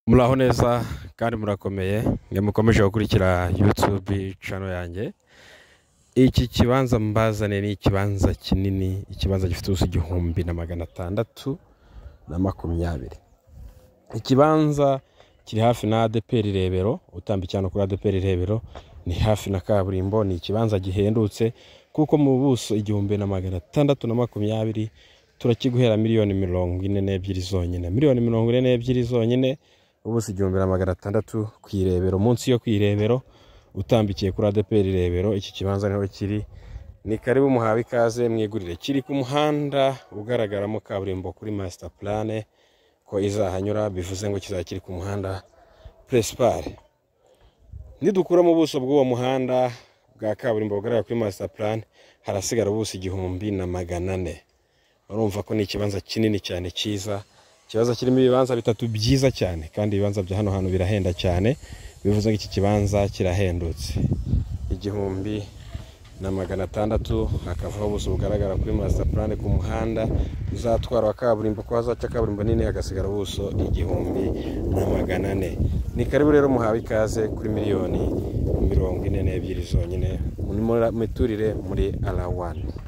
muraho neza kandi murakomeye mwe mukomeje gukurikira yutube cano yanjye iki kibanza mbazane ni ikibanza kinini ikibanza gifite ubuso igihumbi na magana atandatu na makumyabiri ikibanza kiri hafi na adeperi rebero utambika hano kuri adeperi rebero ni hafi na kaburimbo ni ikibanza gihendutse kuko mu buso igihumbi na magana atandatu na makumyabiri turakiguhera miliyoni mirongo ine n'ebyiri zonyine miliyoni mirongo ine n'ebyiri zonyine ubuso igihumbi na magana atandatu ku irebero munsi yo ku irebero utambikiye kuri adeperi rebero iki kibanza niho kiri ni karibu muhawe ikaze mwigurire kiri ku muhanda ugaragaramo kaburimbo kuri masita purane ko izahanyura bivuze ngo kizaba kiri ku muhanda puresipare nidukuramo ubuso bw'uwo muhanda bwa kaburimbo bugaragara kuri masita purane harasigara ubuso igihumbi na magana ane urumva ko ni ikibanza kinini cyane cyiza ikibanza kirimo ibibanza bitatu byiza cyane kandi ibibanza bya hano hantu birahenda cyane bivuze ko iki kibanza kirahendutse igihumbi na magana atandatu hakavaho ubuso bugaragara kuri masita purane ku muhanda uzatwara wa kaburimbo ko hazaca kaburimbo nini hagasigara ubuso igihumbi na magana ane ni karibu rero muhawe ikaze kuri miliyoni mirongo ine n'ebyiri zonyine muri- muri- miturire muri ara wani